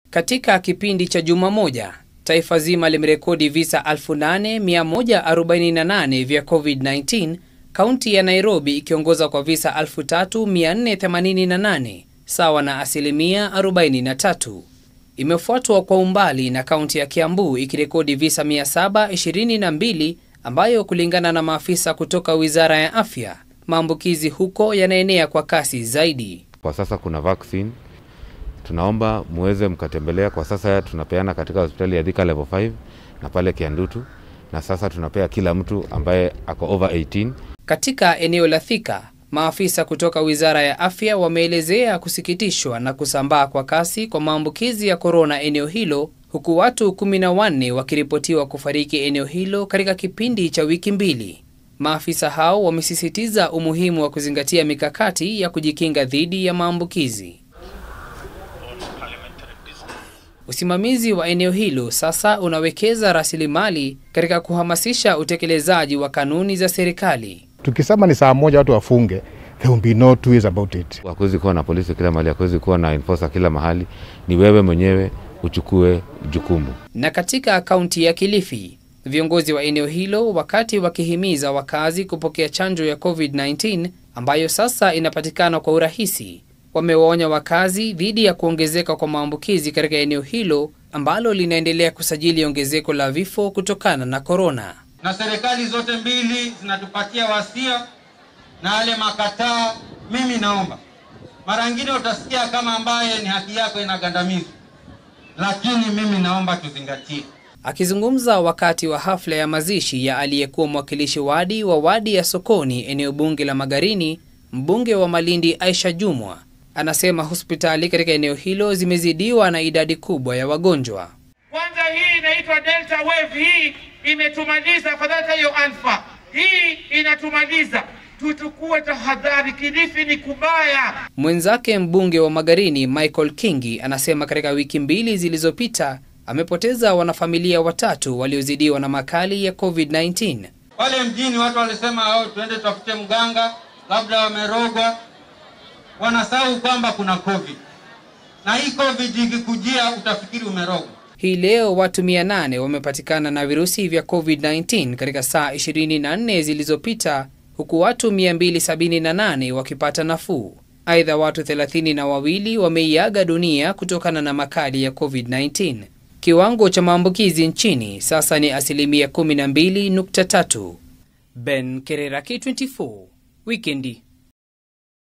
Katika kipindi cha juma moja, taifa zima limerekodi visa 8148 vya COVID-19, kaunti ya Nairobi ikiongoza kwa visa 3488 sawa na asilimia 43. Imefuatwa kwa umbali na kaunti ya Kiambu ikirekodi visa 722 ambayo kulingana na maafisa kutoka Wizara ya Afya, maambukizi huko yanaenea kwa kasi zaidi. Kwa sasa kuna vaccine, tunaomba muweze mkatembelea. Kwa sasa tunapeana katika hospitali ya Thika level 5 na pale Kiandutu, na sasa tunapea kila mtu ambaye ako over 18. Katika eneo la Thika, maafisa kutoka Wizara ya Afya wameelezea kusikitishwa na kusambaa kwa kasi kwa maambukizi ya korona eneo hilo, huku watu 14 wakiripotiwa kufariki eneo hilo katika kipindi cha wiki mbili. Maafisa hao wamesisitiza umuhimu wa kuzingatia mikakati ya kujikinga dhidi ya maambukizi. Usimamizi wa eneo hilo sasa unawekeza rasilimali katika kuhamasisha utekelezaji wa kanuni za serikali. Tukisema ni saa moja watu wafunge, there will be no two ways about it. Hakuwezi kuwa na polisi kila mahali, hakuwezi kuwa na enforcer kila mahali. Ni wewe mwenyewe uchukue jukumu. Na katika kaunti ya Kilifi, viongozi wa eneo hilo wakati wakihimiza wakazi kupokea chanjo ya COVID-19 ambayo sasa inapatikana kwa urahisi, wamewaonya wakazi dhidi ya kuongezeka kwa maambukizi katika eneo hilo ambalo linaendelea kusajili ongezeko la vifo kutokana na korona. Na serikali zote mbili zinatupatia wasia na yale makataa. Mimi naomba, mara nyingine utasikia kama ambaye ni haki yako inagandamizwa, lakini mimi naomba tuzingatie. Akizungumza wakati wa hafla ya mazishi ya aliyekuwa mwakilishi wadi wa wadi ya Sokoni, eneo bunge la Magarini, mbunge wa Malindi Aisha Jumwa anasema hospitali katika eneo hilo zimezidiwa na idadi kubwa ya wagonjwa. Kwanza hii inaitwa delta wave, hii imetumaliza. Afadhali hiyo alfa, hii inatumaliza. Tuchukue tahadhari, Kilifi ni kubaya. Mwenzake mbunge wa Magarini Michael Kingi anasema katika wiki mbili zilizopita amepoteza wanafamilia watatu waliozidiwa na makali ya COVID-19. Pale mjini watu walisema oh, tuende tutafute mganga, labda wamerogwa. Wanasahau kwamba kuna COVID, na hii COVID ikikujia utafikiri umerogwa. Hii leo watu 800 wamepatikana na virusi vya COVID-19 katika saa 24 zilizopita, huku watu 278 wakipata nafuu. Aidha, watu 32 na wawili wameiaga dunia kutokana na makali ya COVID-19. Kiwango cha maambukizi nchini sasa ni asilimia 12.3. Ben Kerera, K24, Wikendi.